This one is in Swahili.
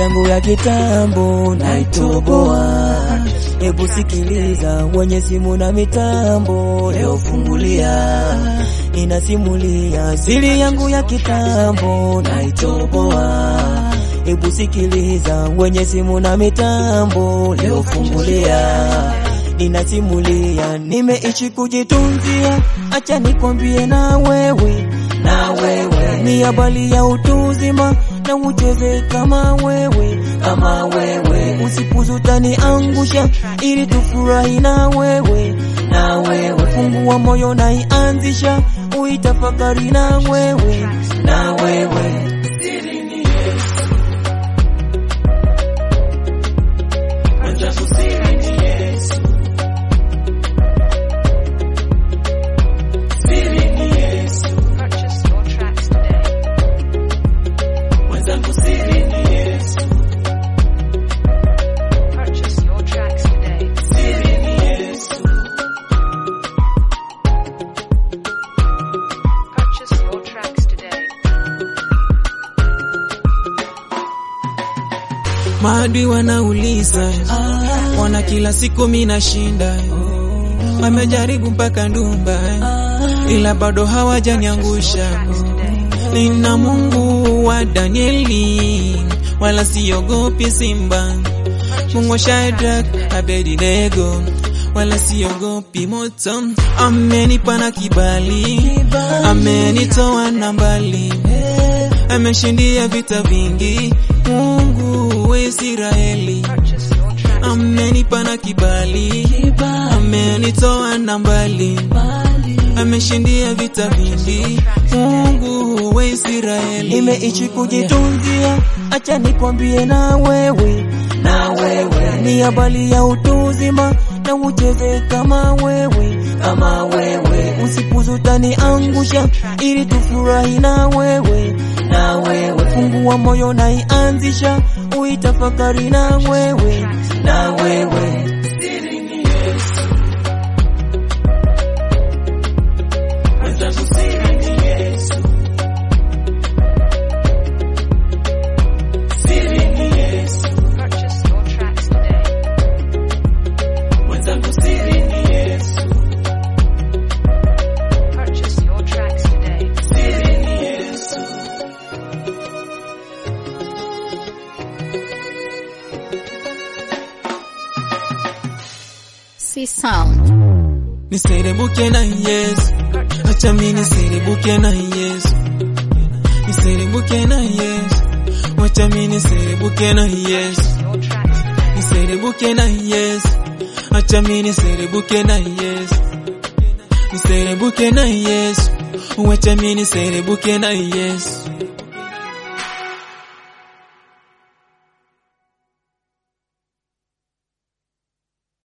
yangu ya kitambo naitoboa. Hebu sikiliza, wenye simu na mitambo, leo fungulia, inasimulia siri yangu ya kitambo naitoboa. Hebu sikiliza, wenye simu na mitambo, leo fungulia, ninasimulia, nimeishi kujitunzia, acha nikwambie na wewe, na wewe ni habari ya utuzima na ucheze kama wewe, kama wewe, usipuzutani angusha, ili tufurahi na wewe, na wewe, fungua moyo na ianzisha, uitafakari na wewe, na wewe Purchase your tracks today. Purchase your tracks today. Purchase your tracks today. Maadui wanauliza, wana kila siku mina shinda, wamejaribu mpaka ndumba, ila bado hawajaniangusha. Nina Mungu wa Danieli, wala siogopi simba. Mungu wa Shadrach, Abednego, wala siogopi moto. Amenipa na kibali, amenitoa na mbali, ameshindia vita vingi. Mungu wa Israeli Purchase your tracks. amenipa na kibali, amenitoa na mbali, ameshindia vita vingi. Mungu wa Israeli nimeishi kujitunzia, acha nikwambie na wewe, na wewe ni habari ya utuzima na ucheze kama wewe, kama wewe, usipuzutani angusha, ili tufurahi na wewe, na wewe, fungua moyo na ianzisha, uitafakari na wewe, na wewe Purchase your tracks today. Purchase your tracks today. C Sound. niserebuke na Yesu, acha mimi niserebuke na Yesu, niserebuke na Yesu, acha mimi niserebuke na Yesu, Your tracks today. niserebuke na Yesu, acha mimi niserebuke na Yesu, niserebuke na Yesu, acha mimi niserebuke na Yesu.